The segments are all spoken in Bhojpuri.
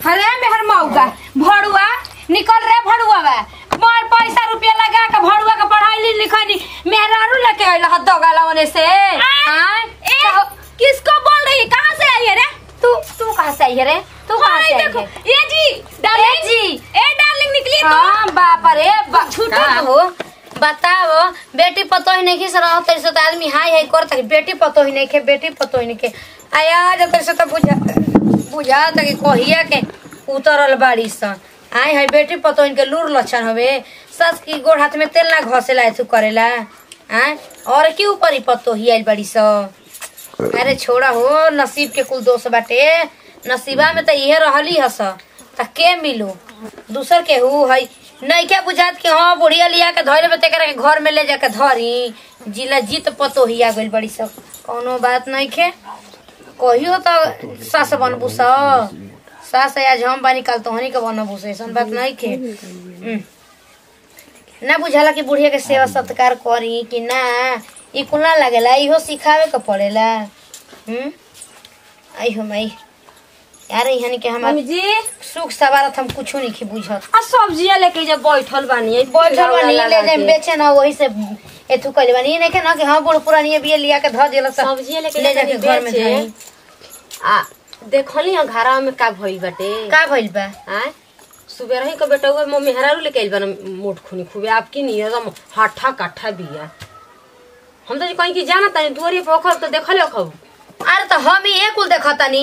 अरे मेहर मौका भड़ुआ निकल रे भड़ुआ बा मोर पैसा रुपया लगा के भड़ुआ के पढ़ाई लिखाई मेहरारू लेके आइल ह दगाला ओने से हां ए, किसको बोल रही है कहाँ से आई है रे तू तू कहां से आई है रे तू कहां से हाय आई देखो है ये जी डार्लिंग जी। ए डार्लिंग निकली तो हां बाप रे बाप झूठा का हो बताओ बेटी पतो ही नहीं खिस रहा तेरे से तो आदमी हाय हाय करता कि बेटी पतो ही नहीं के बेटी पतो ही नहीं के आया जब तेरे से तो बुझा बुझा था कि कहिया के उतरल बाड़ी सन आय हाय बेटी पतो इनके लूर लक्षण हवे सस की गोड़ हाथ में तेल ना घसेला ऐसु करेला आय और की ऊपर ही पतो ही आइल बाड़ी सन अरे छोड़ा हो नसीब के कुल दोष बाटे नसीबा में तो इहे रहली हस त के मिलू दूसर के हु है नहीं क्या बुझात कि हाँ बुढ़िया लिया के धरे बते करे के घर में ले जाके धरी जिला जीत पतो ही आ गइल बड़ी सब कोनो बात नहीं खे कहियो तो सास बनबू स सास आज हम बानी काल तोहनी के बनबू से ऐसन बात नहीं खे हम्म। ना बुझाला कि बुढ़िया के सेवा सत्कार करी कि ना ई कुल ना लगेला इहो सिखावे के पड़ेला हम्म आई हो माई यार यहाँ के हम मम्मी जी सुख सवारत हम कुछो नहीं की बुझत आ सब्जियां लेके जब बैठल बानी है बैठल बानी ले जाए बेचे ना वही से एथु कइले बानी ये नहीं के ना कि हाँ बूढ़ पुरानी बिया लिया के धर देला सब सब्जियां लेके ले जाके घर में बेचे। धरी आ देखली हो घरवा में का भइल बाटे का भइल बा आय सुबह रही का बेटा हुआ मम्मी हरारू लेके आइल बा मोट खूनी खूबे आपकी नहीं एकदम हाठा काठा बिया हम तो जी कहीं की जाना तानी दुआरी पे ओखब तो देखले ओखब अरे तो हम ही एक कुल देखतानी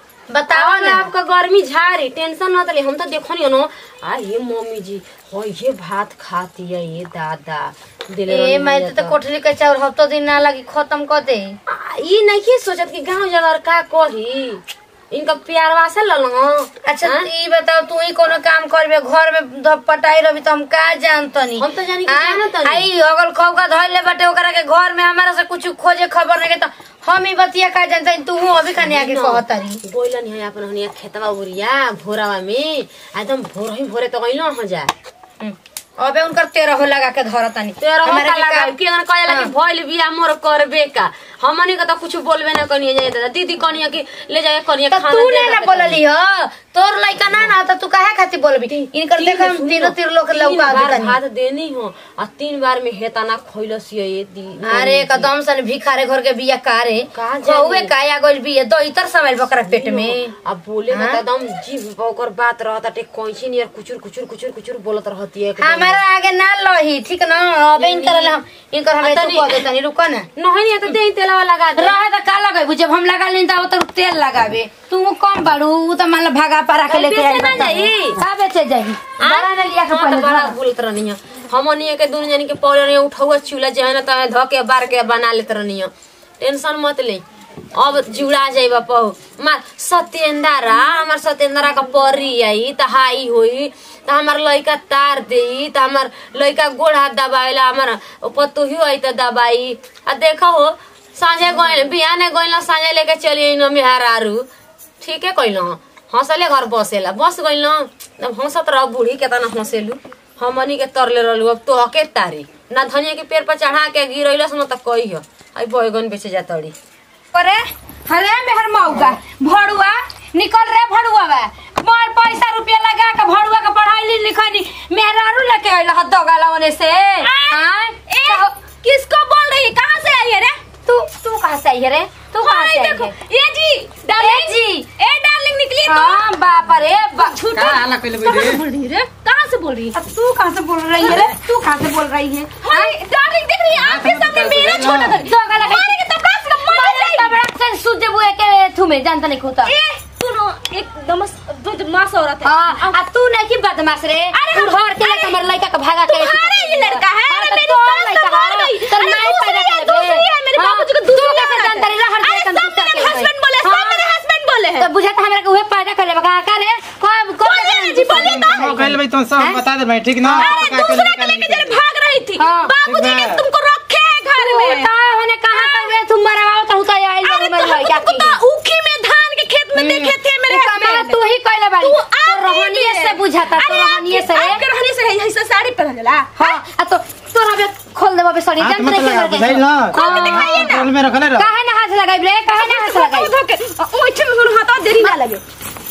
बताओ आवा ना आपका गर्मी झारी टेंशन न तली हम तो देखो नहीं नो आ ये मम्मी जी हो ये भात खाती है ये दादा दिले ए रहनी मैं है तो कोठरी के चाउर हफ्तो दिन ना लगी खत्म कर दे आ, ई नहीं सोचत कि गांव जगह का कही इनका प्यार वासे ललो अच्छा ई बताओ तू ही कोनो काम करबे घर में धप पटाई रही तो हम का जानतनी हम तो जानी कि हाँ? जानतनी। आई अगल खौका धइले बाटे ओकरा के घर में हमारा से कुछ खोजे खबर नहीं के तो हम ही बतिया का जानतनी तू हूं अभी कन्या के कहतरी बोलन है अपन हनिया खेतवा उरिया भोरावा में एकदम भोर ही भोरे तो गइलो हो जा हम्म। अबे उनकर तेरह लगा के धरतनी तेरा हमारा होता के लगा काम- कि अगर कहला कि हाँ। भइल बिया मोर करबे का हमनी के तो कुछ बोलबे ना कनिए जाए दादा दीदी कनिया कि ले जाए कनिया तो खाना तू दे ने ना दे बोलली हो तोर लइका ना ना तो तू काहे खातिर बोलबी इनकर देख हम तीनों तीन लोग तीन लौका बार देतनी भात देनी हो आ तीन बार में हेता ना खइलस ये दी अरे कदम सन भिखारे घर के बिया कारे का जानी? कौवे काया गइल बिया दो इतर समय बकरा पेट में अब बोले ना हाँ? तो एकदम जीभ ओकर बात रहता टे कैसी नियर कुचुर कुचुर कुचुर कुचुर बोलत रहती है एकदम। हमारा आगे ना लही ठीक ना अबे इनकर हम इनकर हम आ तू तनी- कह देतनी रुको ना नहीं नहीं तो दे तेलवा लगा दे रहे तो का लगाबू जब हम लगा लेनी तो तो तेल लगाबे तू कम बाड़ू उ तो मान लो भागा पारा के लेके बेचे आई ना जाई? का बेचे जाई बड़ा ने लिया के हाँ, तो पहले बड़ा घर। बोलत रहनी है हमनी के दोनों जन के पौड़े उठौआ चूल्हा जो है ना तो धो के बार के बना लेत रहनी है टेंशन मत ले अब जुड़ा जाइबा पहु मार सत्येंद्रा हमार सत्येंद्रा का परी आई त हाई होई त हमार लइका तार देई त हमार लइका गोड़ हाथ दबाइला हमार पतोही आई त दबाई आ देखो हो साँझे गइल बिहाने गइल साँझे लेके चली न मेहरारू ठीक है कइल हंसले घर बसेला बस गइल अब हंसत रह बूढ़ी केतना हंसेलू हमनी के तरले रहलू अब तो हके तारी ना धनिया के पेड़ पर चढ़ा के गिरैलस न त कही हो आई बैगन बेचे जातड़ी अरे अरे मेहर मौका भड़ुआ निकल रे भड़ुआ बा मोर पैसा रुपया लगा के भड़ुआ के पढ़ाई लिखाई मेहरारू लेके आइल ह दगाला ओने से हां ए, किसको बोल रही है कहाँ से आई है रे तू तू कहां से आई है रे तू कहां हाय से आई देखो है ये जी डार्लिंग जी। ए डार्लिंग निकली तो हां बाप रे बाप झूठा का हाल कइले कहाँ बैठे? से बोल रही है रे कहाँ से बोल रही है अब तू कहां से बोल रही है रे तू कहां से बोल रही है हाय डार्लिंग देख रही है आपके सामने मेरा छोटा था दगाला मारेंगे तब कहाँ से मर जाएगी बड़ा से सूझे बुए के थू में जानता नहीं खुदा ए सुनो एकदम बदमाश औरत है हाँ आ तू नहीं की बदमाश रे अरे तू हम- घर के लेके हमर लड़का के भागा के तुम्हारा ये लड़का है हाँ, अरे तो मेरी तोर सास तो लड़का मर है। गई तो अरे नहीं दूसरी पैदा है कर दे। दूसरी है मेरे हाँ, बाबू जी को तू दूसरी कैसे औरत है। जानता रही, हर अरे जगह सब दूसरा मेरे के हस्बैंड भाई। बोले सब हाँ। मेरे हस्बैंड बोले हैं तो बुझाता हमरा के उहे पैदा कर लेबा का रे कब कब बोलिए जी, बोलिए तो। हो गइल भाई तुम सब बता दे भाई ठीक ना अरे का दूसरा निकाल को लेके निकाल। जरा भाग रही थी हाँ। बाबूजी ने ठीक है। तुमको रखे है घर में का होने कहां तक रे तुम मरवाओ तो उता आई अरे मेरे लड़का तुमको की तो ऊखी में धान के खेत में देखे थे मेरे कमाल हस्बैंड तू ही कहले बाड़ी तू तो आप रोहनिए ही से बुझाता तो अरे रोहनिए से आपके रोहनी से है ऐसा साड़ी पहन लेला हां आ तो तोरा बे खोल देबो बे सड़ी हाथ जान मत नहीं लगा के बुझाइल ना खोल के दिखाइए ना। कंट्रोल में रखले रह काहे ना हाथ लगाई रे काहे ना हाथ लगाई धो के ओइठे में हाथ देरी ना लगे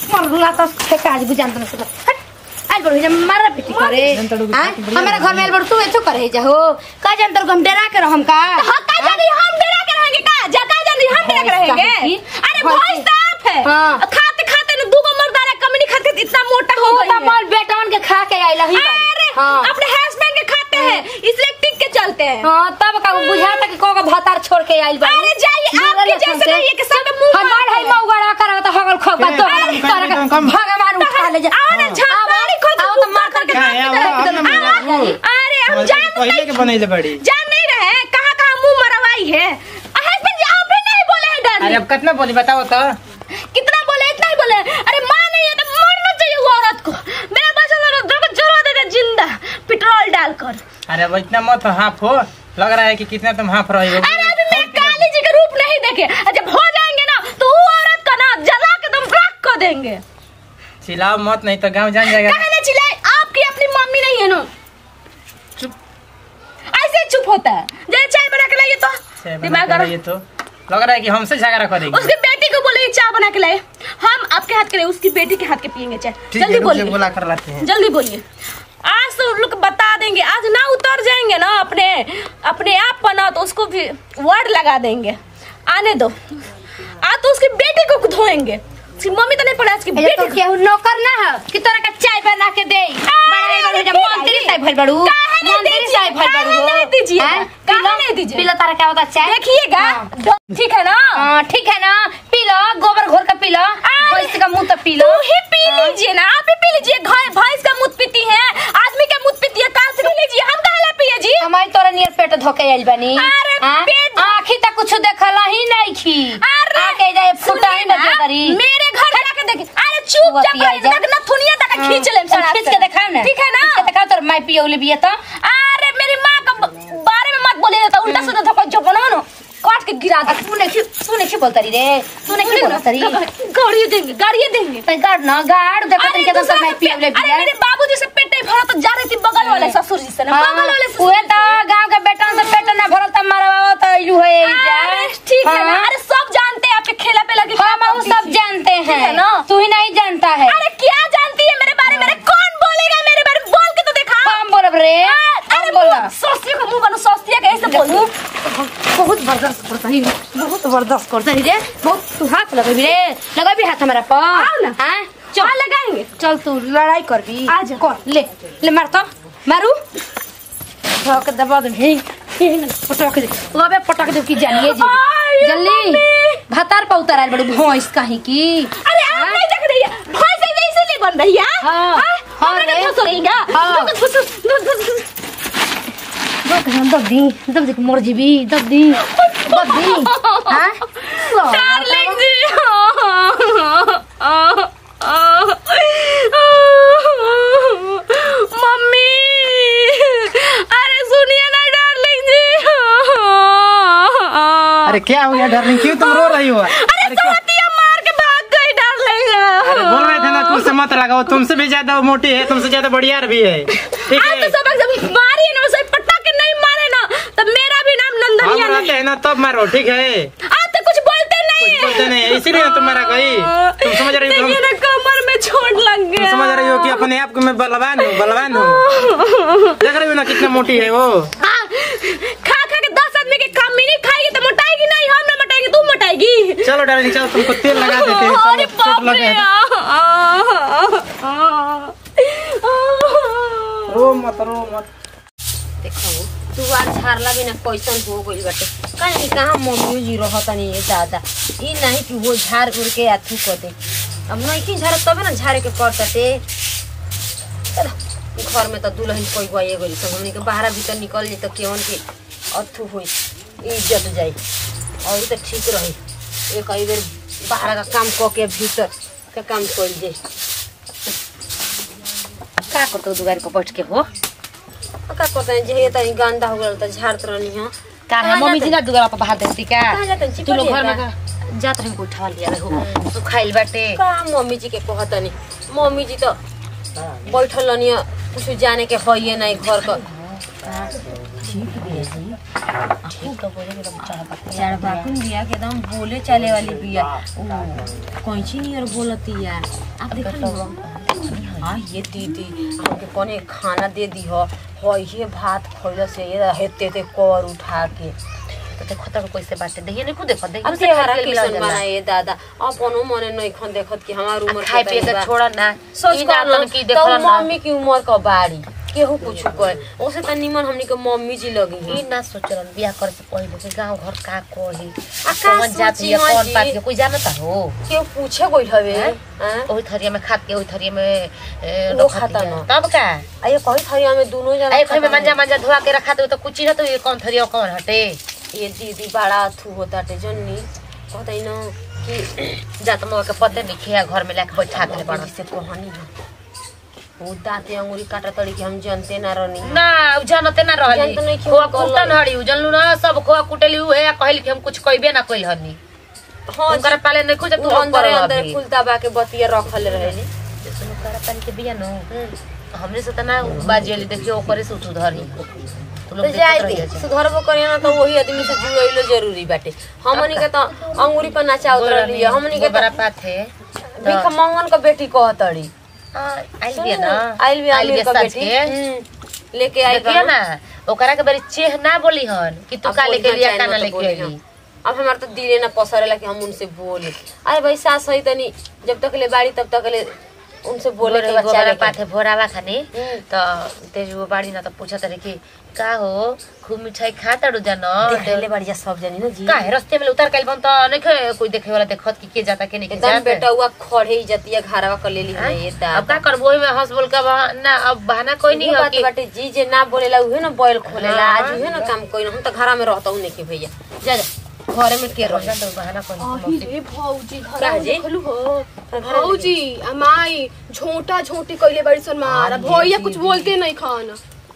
मरला तो से काज बुझान तो से हट आज बड़ जा मारा पिटी करे हाँ? हमारा घर में आइल बड़ तू ऐसो करे जा हो का जान तर हम डरा के रहम का हाँ का जानी हम डरा के रहेंगे का जका जानी हम डरा के रहेंगे की? अरे हाँ, भैंस की? तो आप है हाँ। खाते खाते ना दूगो मर्दाना कमनी खाते इतना मोटा हो हो गई त है। मल बेटवन के खा के आइल ही अरे हां अपने हस्बैंड के खाते हैं इसलिए टिक के चलते हैं हां तब का बुझाता कि को भतार छोड़ के आइल बा अरे जाइए आपके जैसे नहीं है कि सब में मुंह हमार है मौगड़ा कर त हगल खो का तो कम, कम, कम, कम। भगवान उठा ले जा आओ ना झाड़ी खोद आओ तो मार करके क्या है, आओ, आओ ना, मेरा मुंह। अरे हम समझ जान पहले के बनैले बड़ी जान नहीं रहे कहाँ कहाँ मुंह मरवाई है हस्बैंड जी आप भी नहीं बोले हैं अरे डर अब कितना बोली बताओ तो कितना बोले इतना ही बोले अरे माँ नहीं है तो मरना चाहिए वो औरत को मेरा बच्चा लोग दो जला देगा जिंदा पेट्रोल डालकर अरे अब इतना मत हाफ हो लग रहा है कि कितना तुम हाफ रही हो अरे अभी मैं काली जी का रूप नहीं देखे और जब हो जाएंगे ना तो वो औरत का ना जला के तुम राख कर देंगे चिल्लाओ मत नहीं तो गांव जान जाएगा कहे ना चिल्लाए आपकी अपनी मम्मी नहीं है ना चुप ऐसे ही चुप होता है जैसे चाय बना के लाइए तो से बना दिमाग के गरम ये तो लग रहा है कि हमसे झगड़ा करेगी उसकी बेटी को बोले चाय बना के लाए हम आपके हाथ के लिए उसकी बेटी के हाथ के पियेंगे चाय ठीक है जल्दी रुक से बोलिए बुला कर लाते हैं जल्दी बोलिए आज तो उन लोग बता देंगे आज ना उतर जाएंगे ना अपने अपने आप पर ना तो उसको भी वर्ड लगा देंगे आने दो आज तो उसकी बेटी को धोएंगे उसकी मम्मी तो नहीं पड़ा उसकी ये बेटी तो को केहू नौकर ना है कि तोरा का चाय बना के दे बड़ा बड़ा जब मंत्री साहब भइल बड़ू काहे नहीं मंत्री दीजिए? साहब भइल बड़ू काहे नहीं दीजिए? हैं? काहे पीलो- नहीं दीजिए? पीलो तारा क्या होता चाय देखिएगा हाँ। डो- ठीक है ना हाँ, ठीक है ना पी लो गोबर घोर का पी लो भैंस का मुंह तो पी लो तू ही पी लीजिए ना आप ही पी लीजिए घाय भैंस का मुंह पीती है आदमी का मुंह पीती है काल से पी लीजिए हम काहे ला पिए जी हमारी तोरा नियर पेट धोके आइल बनी अरे हाँ? पेट- आँखी तक कुछ देखला ही नहीं खी अरे आके जाए फुटा ही सुनिए बजे ना, करी मेरे घर जाके देखिए अरे चुप वो जा पिया जा। तक ना थुनिया तक खींच ले हाँ, खींच के दिखाओ ना ठीक है ना खींच के दिखाओ तोर माई पियोले बिया तो अरे मेरी माँ का ब- बारे में मत बोलिए तो उल्टा सीधा धक्का जो बना ना काट के गिरा आ, दे तू नहीं तू नहीं बोलता रे तू नहीं बोलता री गाड़ी देंगे गाड़ी देंगे तो गाड़ ना गाड़ देखो तरीके से दूसरा माई का पियोले पे- अरे बिया मेरे बाबूजी से पेट नहीं भरा तो जा रही थी बगल वाले ससुर जी से ना हाँ, बगल वाले उहे तो गांव के बेटा से पेट ना भरल त मरवाओ तो इलू है जा अरे ठीक है ना हाँ। अरे सब जानते हैं आपके खेला पे लगे हम वो सब जानते है हैं ना? तू ही नहीं जानता है अरे क्या जानती है मेरे बारे में अरे कौन बोलेगा मेरे बारे में बोल के तो देखा हम बोलब रे अरे हम बोला सोस्तिया का मुंह बनो सोस्तिया का ऐसे बोल दूं बहुत बर्दाश्त करता ही बहुत बर्दाश्त करता ही रे बहुत तू हाथ लगे रे लगा भी हाथ हमारा पर आओ ना। हाँ चल लगाएंगे चल तू लड़ाई कर भी आ जा। कर ले ले मार तो मारू ठोक दबा दे हे पटक दे अबे पटक दे की जानिए जी आय, जल्दी मम्मी। भातार पर उतर आइल बड़ू भैंस कहीं की अरे आप नहीं देख रही है भैंस ऐसे इसीलिए बन रही है हाँ, हाँ, हाँ हमने रे। तो फंस रही है हाँ। घुस, घुस, घुस, घुस, घुस। दब दे दब दी दब दे मर जीबी दब दी दब दी हां डार्लिंग जी मम्मी अरे सुनिए ना डार्लिंग जी अरे क्या हो गया डार्लिंग क्यों तुम रो रही हो अरे अरे क्या सोतिया मार के भाग गई डार्लिंग अरे बोल रहे थे ना कि उससे मत लगाओ तुमसे भी ज्यादा मोटी है तुमसे ज्यादा बढ़िया भी है ठीक आज है तो सबक जब मारी ना उसे पट्टा के नहीं मारे ना तब मेरा भी नाम हम नंदनिया रहते नहीं हैं ना तब मारो ठीक है आज तो कुछ बोलते नहीं कुछ बोलते नहीं इसीलिए ना तुम मारा गई तुम समझ रही हो देखिए ना कमर में चोट लग तुम गया समझ रही हो कि अपने आप को मैं बलवान हूँ बलवान हूँ देख रही हो ना कितना मोटी है वो हाँ, खा खा के दस आदमी के काम नहीं खाएगी तो मोटाएगी नहीं हम ना मोटाएगी तू मोटाएगी चलो डार्लिंग चलो तुमको तेल लगा देते हैं अरे चलो चोट बाप लगे रे रो मत रो मत देखो तू आज झारला भी ना कैसन हो गई बाटे कहीं कहाँ मम्मी जी रहता नहीं है दादा ई नहीं कि वो झाड़ उड़ के अथू कर दे अब नहीं की झाड़ तबे ना झाड़े के पड़ते चलो घर में तो दुल्हन कोई गए गई सब हमने के बाहर भीतर निकल जाए तो केवन के अथू हुई इज्जत जाए और तो ठीक रही एक आई बेर बाहर का काम क के भीतर का काम कर जाए का करते दुआर पर बैठ के हो का करते हैं जे तनी गंदा हो गल त झाड़त रहनी हो का है मम्मी जी ना दुगरा पर बाहर देती का कहाँ जाते हैं? तू लोग घर में चिपलिया का जात रही कोई उठा लिया हो तू खाइल बाटे का मम्मी जी के कहतनी मम्मी जी तो बैठल रहनी कुछ जाने के है नहीं घर का ठीक तो बोले कि चढ़ चढ़बाकुन बिया के एकदम बोले चले वाली बिया कैची नहीं और बोलती है आप देखो हाँ ये दीदी हमके कौन खाना दे दी हो हो ये भात खोल से ये हेते ते कर उठा के तो देखो तक कैसे बाटे देखिए नहीं खुद देखो देखिए अब से हरा किसन बनाए दादा अपनो मने नहीं खन देखत कि हमार उम्र खाए पिए के छोड़ा ना सोच ई ना कर तन की देखल तो ना मम्मी की उम्र का बाड़ी केहू कुछ कहे ओसे त निमन हमनी के मम्मी जी लगी ई ना सोचलन बियाह करे से पहिले कि गांव घर का कोही आ का कौन जाति सोची है माँ कौन जी? पात के कोई जानता हो केहू पूछे कोई हवे हैं? हैं? ओही थरिया में खात के ओही थरिया में ए, वो रखत खाता है। ना। तब का आ ये कही थरी हमें दोनों जना आई कोई में खाता मंजा मंजा धोआ के रखा तो कुछ ना तो ये कौन थरिया कौन हटे ये दीदी बड़ा अथू होता टे जन्नी कहते न कि जा तुम के पते नहीं खिया घर में लाके बैठा के बड़ा से कहानी है वो दांते अंगूरी काटा तड़ी के हम जानते ना रहनी ना उ जानते ना रहली जानते नहीं कि खोआ उ कल- कुटन हड़ी उ जानलू ना सब खोआ कुटेली उ है कहली कि हम कुछ कहबे ना कइल हनी हाँ उनकर पाले नहीं कुछ तू तू अंदर अंदर अंदर अभी फुलता बा के बतिया रखल रहेली सुनो कर पानी के बिया नो हमने से तना बाजियली देखियो ओकरे से उठू धरी तू लोग तो जाए देखत दे रहिए सुधरबो करिए ना तो वही आदमी से जुड़ैलो जरूरी बाटे हमनी के तो अंगूरी पर नाचा उतरली हमनी के बड़ा पात है भीख मंगन का बेटी कहतड़ी आई बिया ना आइल भी आमिर का साज बेटी के। हम्म, लेके आई देखिए ना ओकरा के बारी चेह ना बोली हन कि तू का लेके लिया का ना लेके आई अब हमार तो दिले ना पसरेला कि हम उनसे बोले अरे भाई सास है तनी जब तक ले बाड़ी तब तक ले उनसे बोले के बोले बच्चा गोबरा के पाथे भोरावा खाने हम्म। तो तेज वो बाड़ी ना तो पूछत रहे कि का हो खूब मिठाई खा तड़ू जान देखले बढ़िया सब जानी ना जी का है रस्ते में उतर कल बन तो नहीं खे कोई देखे वाला देखत कि के जाता के नहीं के एकदम जाता बेटा हुआ खड़े ही जतिया घरवा कर लेली है ये अब दादा का करबो ओही में हंस बोल का बहाना अब बहाना कोई नहीं इहो हो बात कि बाटे जी जे ना बोलेला उहे ना बैल खोलेला हाँ। आज उहे ना काम कोई हम तो घरा में रहता हूं नहीं के भैया जा जा घरे में के रह जान तो बहाना कोई अही रे भौजी का घर जी? देखलू हो भौजी अमाई झोंटा झोंटी कइले बड़ी सन मार हाँ, भैया जी, कुछ जी। बोलते नहीं खान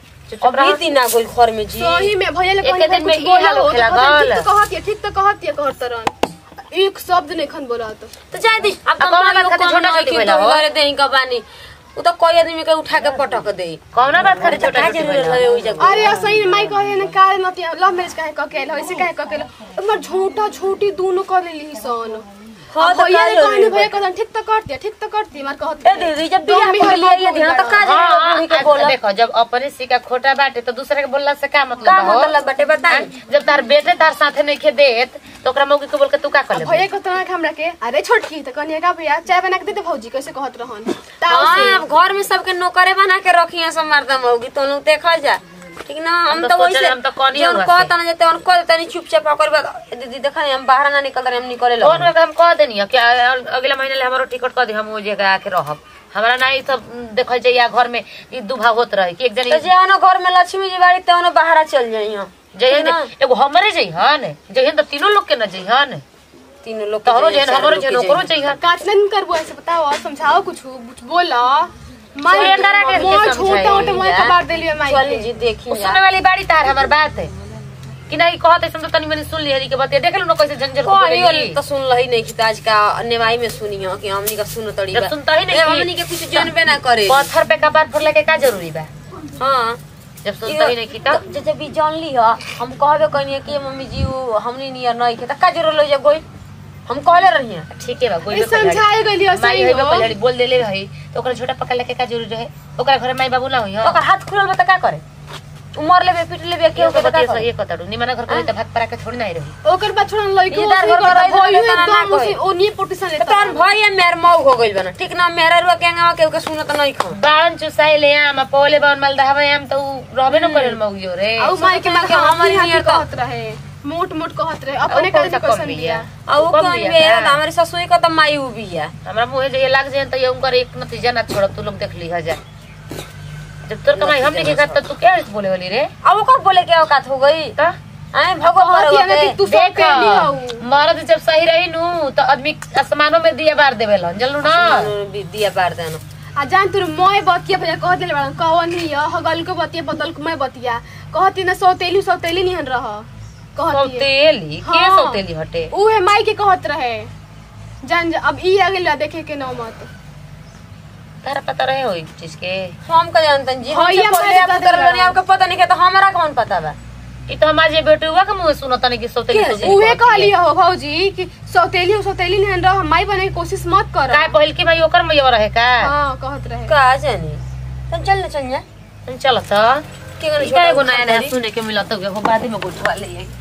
अभी दिन आ गइल घर में जी सही में भैया ले एके कहनी दिन में कुछ ई बोला हाल हो होखेला तो कहते, गल। ठीक तो कहती है ठीक तो कहती है कहत तरन एक शब्द नहीं खन बोला तो तो जाए दी अब अब कौन बात खातिर छोटा छोटी भइला हो? घरे देही का बानी उ तो कोई आदमी के उठा के पटक दे कौना बात करे छोटा का छोटी जरूरत भइला? है ओइ जगह अरे सही में माई कहे ना का नती लव मैरिज काहे क केला ऐसे काहे क केला हमर झोंटा झोटी दोनों कर लेली सन हाँ, अब तो भैया का ने जरूरी कहनी बा? भैया कहन ठीक तो करती है ठीक तो करती है मार कहत ए दीदी जब बियाह कर लिया ये ध्यान तो का हाँ, जरूरी के आज बोला देखो जब अपने सिक्का खोटा बाटे तो दूसरे के बोलला से का मतलब का बा हो? मतलब बाटे बताई हाँ, जब तार बेटे तार साथे नहीं खे देत तो ओकरा मौके के बोल के तू का कर भैया ले को तना हमरा के अरे छोटकी तो कहनी का भैया चाय बना के देते भौजी कैसे कहत रहन ताऊ हाँ से अब घर में सबके नौकरे बना के रखी है सब मर्दम होगी तो लोग देखल जा ठीक ना हम तो तो सोचले वैसे हम तो कौन ही जौन हुआ कहत से। ना जते उनको तनी चुपचाप पकड़ बा दीदी देखा नहीं हम बाहर ना निकल रहे हम निकले कौन लगे का हम कह देनी है कि अगला महीने ले हमारो टिकट कर दी हम वो जगह आके रहब हमारा ना ई सब देखल जाइए घर में ई दुभा होत रहे कि एक जनी तो जे आनो घर में लक्ष्मी जी बाड़ी ते ओनो बाहर चल जाई हम जइहन ना? एगो हमरे जइहन जइहन तो तीनों लोग के न जइहन तीनों लोग के तोहरो जाइए, जइहन चार हमरो लोग के जइहन ओकरो जाइए। जइहन काटना नहीं करबो ऐसे बताओ और समझाओ कुछ कुछ बोला माई सुरेंद्रा के मोर के छोटा समझाई मोटा मोर जा। कबाड़ देलिए माई चली के। जी देखी उ सुने वाली बाड़ी तार हमर बात है कि नहीं कहत ऐसे तो तनी मनी सुन लिहरी के बात देख लो ना कैसे झंझर को कोई बोलेली तो सुन लही नहीं कि आज का नेवाई में सुनी हो कि हमनी का सुन तड़ी जब सुनता ही नहीं ए, कि- हमनी के कुछ जानबे ना करे पत्थर पे कपार फोड़ले के का जरूरी बा हाँ जब सुनता ही नहीं की तब जब जब जान ली ह हम कहबे कहनी कि मम्मी जी उ हमनी नियर नहीं के त का जरूर ले जा गोई हम कहले रही हैं ठीक है बा कोई ए, समझाए गली माई सही है हो पहले बोल देले भाई तो ओकरा छोटा पकड़ लेके का जरूरी रहे ओकरा घर माई बाबू ना होई हां ओकर हाथ खुलल बा त का करे उमर लेबे पीट लेबे के केहू के बता बता सही एक कतड़ू निमन घर कोई त भात परा के थोड़ी नहीं रही ओकर बाद छोड़न लइको इधर उसी घर करता रही तो भइयो तना ना एकदम उसी कोई। ओनिए पोटीशन त लेता तोर भई मेर मौ हो गइल बना ठीक ना मेरा रुआ के अंगवा केहू के सुनत नहीं खा बाण चुसाई ले आम पौले बाण मालदह में आम तो उ रहबे न करेल मौगियो रे औ माई के मार के हमारी हमारी नियर नियर तो- कहत रहे मोट मोट कहत रहे अपने औ कौन करे सा कैसन कम बिया बिया आ उ कम कौन बिया बे का? हमारे ससुई का त माई उ बिया हमरा मुंह जे लाग जाए तो ये उनकर एक नतीजा ना छोड़ तू लोग देख ली हजार जब तोर कमाई हमने के खात तू क्या बोले वाली रे अब ओकर बोले के औकात हो गई का आए भगो कहत है ना कि पर तू सब देख पेली हऊ मर्द जब सही रही नु तो आदमी आसमानों में दिया बार देवेलन जानलू ना दिया बार देना आ जान तोर मोय बतिया भैया कहत ले बड़ा कवन ही हगल को बतिया बदल को मैं बतिया कहती ना सौतेली सौतेली निहन रह कहती है। सौतेली के हाँ। सौतेली हटे उहे माई के कहत रहे जान जा- अब ई आ गेल देखे के नौ मत तारा पता रहे हो चीज के हम का जानतन जी हाँ, हमसे ये पहले हमारे आप दादा कर बड़ा। रहे आपको पता नहीं है तो हमारा कौन पता बा ई तो हमारे बेटुआ के मुंह सुनो तनी कि सौतेली के? सौतेली उहे कहती है। कहली हो भौजी कि सौतेली हो सौतेली नहीं रह माई बने की कोशिश मत कर काहे पहिल की भाई ओकर मैया रहे का हाँ कहत रहे का जानी तन चल ना चल जा चल त के गने ई का एगो नया नया सुने के मिलत हो बाद में गोठवा ले आई